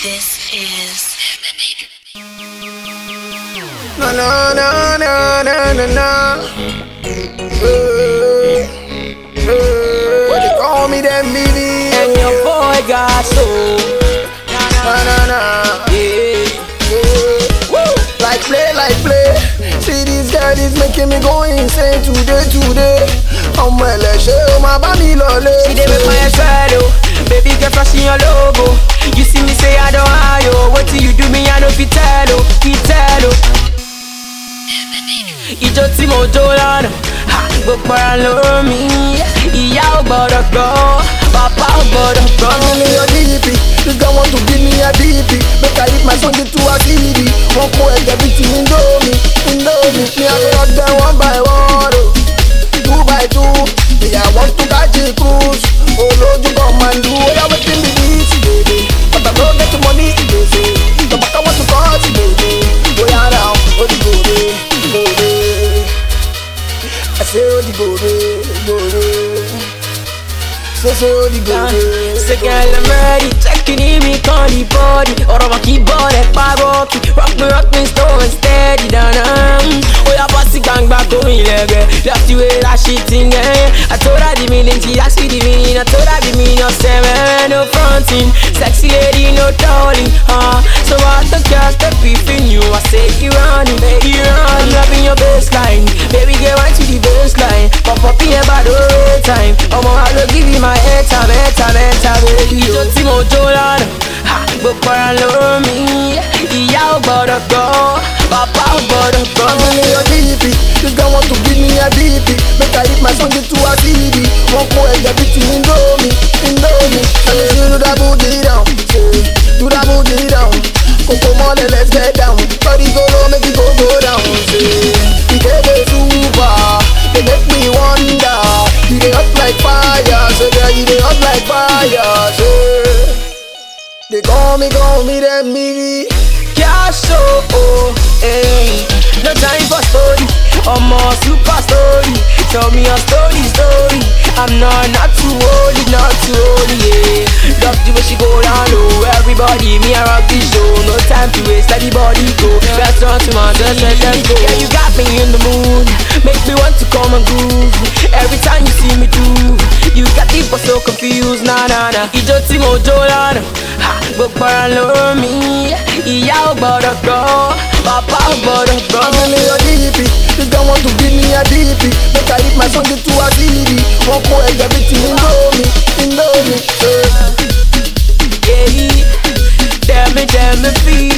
This is Na na na na na na na. Hey, hey. What they call me them baby? And your boy got soul. Na na na. Yeah. Hey. Woo. Like play, like play. See this girl is making me go insane today, today. Ọmọ ẹlẹ́ṣẹ̀ ó máa bá mi lọlé. She dey make my head swell, oh. Baby girl flashing your logo. You see me say I don't hide, oh. What till you do me, I know fit tell, oh. Fit tell, oh. Ìjọ tí mo jó lánàá, ha, gbogbo ara ló mi. Ìyá ò gbọ́dọ̀ gbọ́, bàbá ò gbọ́dọ̀ gbọ́. Give me your DP, this girl want to give me a DP Make I hit my song into a CD Wọ́n kó ẹ̀jẹ̀ bíi ti Indomie, Indomie Me I go rock them one by one, oh Two by two, me I want to catch a cruise Olójú kan máa ń du, oya wetin be this, baby But I no get the money, ìgbésẹ̀ Tọ́pọ̀tà want to cut, baby Oya now, odigore, gore I say odigore, gore Say say odigore Say girl I'm ready, checking in me on the body Ọ̀rọ̀ mọ̀ kí bọ́ rẹ̀ pàgọ́ kí Rock me rock me slow and steady dáná Ó yá bọ́ sí gbangba kó ilẹ̀gẹ̀ Left you way that shit in there I told her the meaning, she asked me the meaning I told her the meaning of seven, no fronting Sexy lady, no darling, huh So I don't care, step in you I say you running, you running I'm loving your baseline Baby get right to the baseline Pop up in your body all time Ọmọ I go give you my airtime, airtime, airtime baby Ìjọ tí mo jó lánàá, ha, gbogbo ara ló mi Ìyá ò gbọ́dọ̀ gbọ́, bàbá ò gbọ́dọ̀ gbọ́ Give me your DP, this girl want to give me a DP Make I hit my song into a CD Wọ́n kó ẹ̀jẹ̀ bíi ti Indomie, Indomie Ṣé you do that booty down, say, do that booty down Kòkó mọ́lẹ̀ let's get down Body go low make it go go down, say Ìkéde super, they make me wonder You dey hot like fire, say girl you dey hot like fire, say They call me, call me them me Cash oh, hey. No time for story, I'm a super story. Tell me a story, story. I'm not not too holy, not too holy, yeah. Love the way she go down low. Everybody, me I rock this show. No time to waste, let the body go. Let's turn to my just let them go. Yeah, you got me in the mood, make me want to come and groove. Every time you see me do, you got people so confused. Nah, nah, nah. Ìjọ tí mo jó lánàá, ha, gbogbo ara ló mi. Ìyá ò gbọ́dọ̀ gbọ́, bàbá ò gbọ́dọ̀ gbọ́. Give me your DP, this girl want to give me a DP Make I hit my song into a CD Wọ́n kó ẹ̀jẹ̀ bíi ti Indomie, Indomie eh. Yeah, tell me, tell me, feel